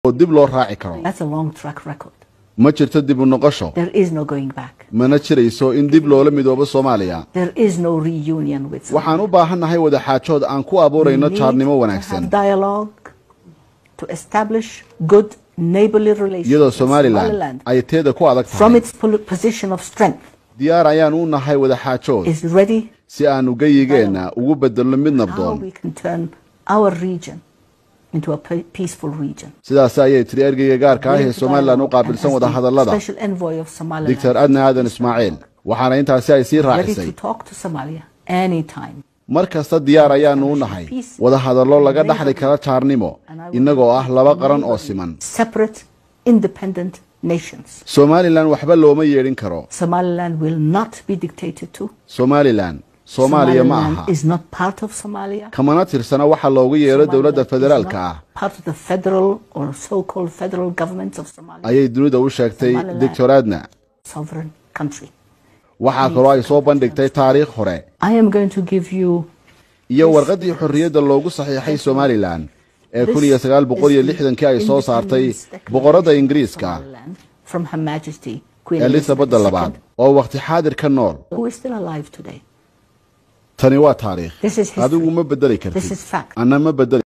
oo dib loo raaci karo That's a long track record. ma jirto dib u noqosho There is no going back. mana jirayso in dib loola midoobo soomaaliya There is no reunion with Somalia. waxaan u baahannahay wadaxaajood aan ku abuurayno We need jaarnimo to wanaagsan have dialogue to establish good neighborly relations iyadoo with somalilan Somaliland ay teeda ku adag from tahay its pol- position of strength diyaar ayaan u nahay wadaxaajood is ready si aanu geyigeenna ugu bedelno mid how nabdoon we can turn our region into a pe- peaceful region. sidaas ayay tiri ergeyga gaarka ah ee somalilan u qaabilsan wadahadallada Special envoy of Somaliland. doctor adna aadan ismaaciil waxaana intaasi ay sii ready raacisay to talk to Somalia anytime. mar kasta diyaar ayaanu u nahay wadahadallo laga dhaxli kara jaarnimo innagoo ah laba qaran oo siman Separate, independent nations. somalilan waxba looma yeedhin karo Somaliland will not be dictated to. somalilan soomaaliya ma aha Somaliland is not part of Somalia. kamana tirsana waxa loogu yeero dowladda Somaliland is federaalka not ah Part of the federal or so-called federal governments of Somalia, ayay dunida u sheegtay Somaliland. doctor adna sovereign country. waxaa kaloo ay soo bandhigtay taariikh hore I am going to give you iyo warqaddii xorriyadda loogu saxiixay somalilan ee kun iyo sagaal boqol iyo lixdankii ay soo saartay boqorradda ingiriiska Somaliland from Her Majesty Queen elizabadda labaad oo wakhti xaadir ka nool who is still alive today. tani waa taariikh This is history. adigu ma bedeli This kartid is fact. anna ma bedeli